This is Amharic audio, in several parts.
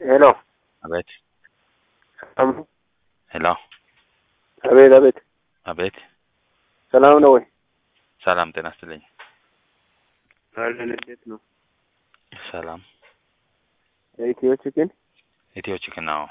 ሄሎ አቤት ሰላም ነው? ሄሎ አቤት አቤት አቤት ሰላም ነው ወይ? ሰላም ጤና ይስጥልኝ። አለን እንዴት ነው? ሰላም ኢትዮ ቺክን ኢትዮ ቺክን ነው።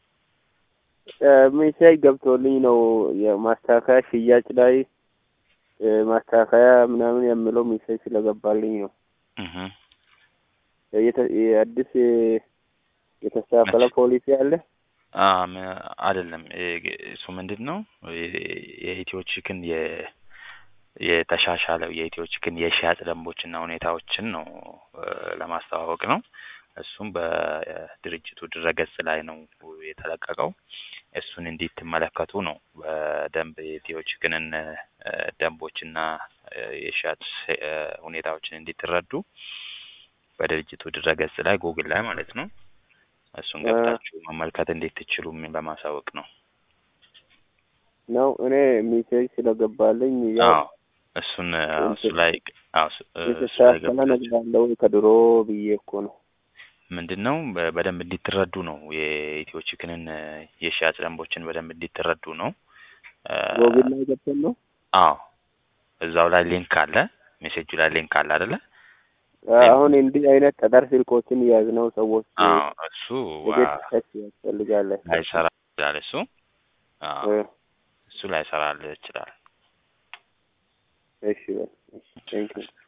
ሜሴጅ ገብቶልኝ ነው የማስተካከያ ሽያጭ ላይ እ ማስተካከያ ምናምን የሚለው ሜሴጅ ስለገባልኝ ነው። እህ የተ- የአዲስ የተስተካከለ ፖሊሲ አለ? አም አይደለም እ- እሱ ምንድን ነው የ- የኢትዮ ቺክን የ የተሻሻለው የኢትዮ ቺክን የሽያጭ ደንቦችና ሁኔታዎችን ነው እ ለማስተዋወቅ ነው። እሱም በድርጅቱ ድረገጽ ላይ ነው የተለቀቀው። እሱን እንዲትመለከቱ ነው በደንብ የኢትዮ ቺክንን እ ደንቦችና እ የሽያጭ እ ሁኔታዎችን እንዲትረዱ በድርጅቱ ድረገጽ ላይ ጉግል ላይ ማለት ነው እሱን እ ገብታችሁ መመልከት እንዴት ትችሉ ለማሳወቅ ነው። ነው እኔ ሜሴጅ ስለገባልኝ ያው አዎ እሱን አዎ፣ እሱ ላይ አዎ፣ እሱ እ እሱ ላይ የተስተካከለ ገብታችሁ ነገር አለ ወይ ከድሮ ብዬ እኮ ነው። ምንድን ነው በ- በደንብ እንዲትረዱ ነው የኢትዮ ቺክንን እ የሽያጭ ደንቦችን በደንብ እንዲትረዱ ነው። እ ጎግል ላይ ገብተን ነው አዎ እዛው ላይ ሊንክ አለ፣ ሜሴጁ ላይ ሊንክ አለ አይደለ? አሁን እንዲህ አይነት ጠጠር ስልኮችን የያዝነው ሰዎች አዎ እሱ ዋ የቤት ታች ያስፈልጋል። ላይሰራ ይችላል። እሱ አዎ እ እሱ ላይሰራልህ ይችላል። እሺ በል እሺ ቴንክ ዩ